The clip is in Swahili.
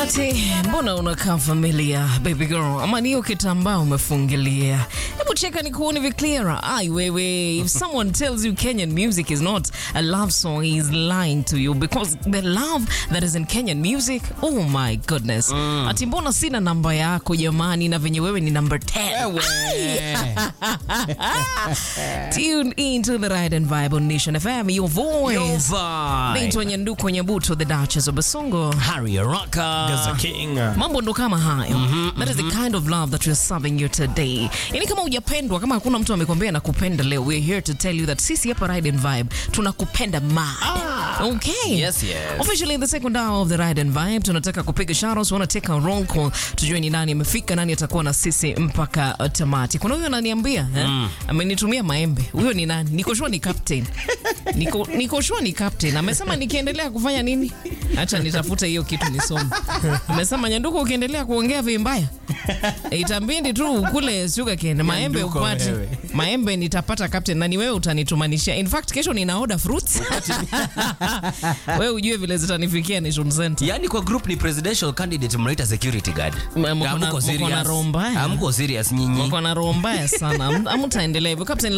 Ati mbona unakaa familia baby girl, ama niyo kitambaa umefungilia? Hebu cheka ni kuone vi clearer. Ai wewe, if someone tells you Kenyan music is not a love song, he is lying to you because the love that is in Kenyan music, oh my goodness. Ati mbona sina namba yako jamani, na venye wewe ni number 10. Tune in to the Ride and Vibe on Nation FM, your voice. Naitwa Nyanduko Nyabuto, the Duchess of Basongo. Harry Araka. Gaza King. mambo ndo kama hayo that is the kind of love that we're serving you today yani kama hujapendwa kama hakuna mtu amekwambia nakupenda leo we're here to tell you that sisi hapa ride and vibe tunakupenda ma okay Yes, yes. officially in the second hour of the ride and vibe tunataka kupiga shoutouts wanna take a roll call tujue ni nani amefika nani atakuwa na sisi mpaka uh, tamati kuna huyo ananiambia eh? amenitumia maembe huyo ni nani niko sure ni captain niko, niko sure ni captain amesema nikiendelea kufanya nini acha nitafute hiyo kitu nisome amesema nyanduko ukiendelea kuongea vimbaya itambindi tu kule sugarcane maembe Nyanduko upati wewe. maembe nitapata captain na ni wewe utanitumanishia in fact kesho nina order fruits wewe ujue vile zitanifikia nation center yani kwa group ni presidential candidate mnaita security guard M- mko na- Hamko mko na serious. roho mbaya. Hamko serious nyinyi wako na roho mbaya sana Am- amtaendelea hivyo captain